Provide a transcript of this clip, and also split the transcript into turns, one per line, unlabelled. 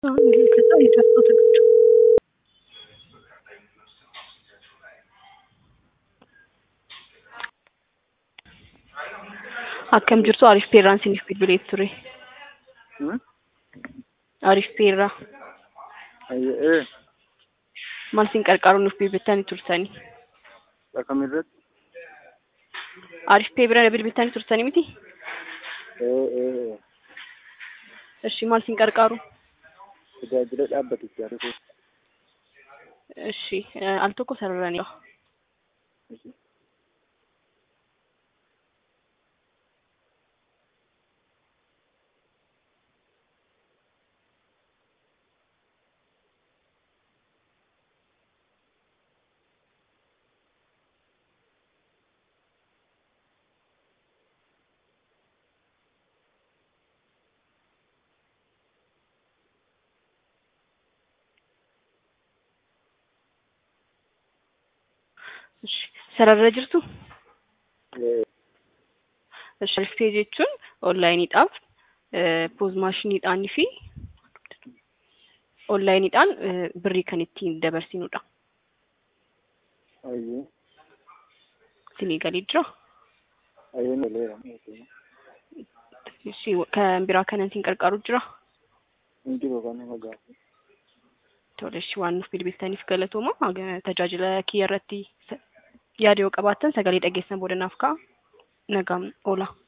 ከዛ የደረሰው ዝግጁ akkam jirtu Arif Peerraan isiniif bilbilee ture. Arif Peerraa
Ee,
maal isin qarqaaruun nuuf bilbiltanii turtanii?
akkam irratti?
Arif Pee bira bilbiltanii turtanii miti?
Ee, ee,
Ishi maal isin qarqaaru?
tajaajila dhaabbatichaa dhufe.
Ishi al tokko sararanii Ishi sararra jirtu?
Ee,
Ishi Arif Pee jechuun onlaayiniidhaaf poos maashiniidhaanii fi onlaayiniidhaan birrii kan ittiin dabarsinudha.
ayyee,
Isinii galii jira?
ayyee toleera.
Ishi kan biraa kana isin qarqaaru jira?
Hin jiru kan nama gaafa.
Tole ishi waan nuuf bilbiltaniif galatooma. Tajaajila kiyya irratti yaada yoo qabaattan sagalee dhageessan booda naaf ka'a. Nagaan oola.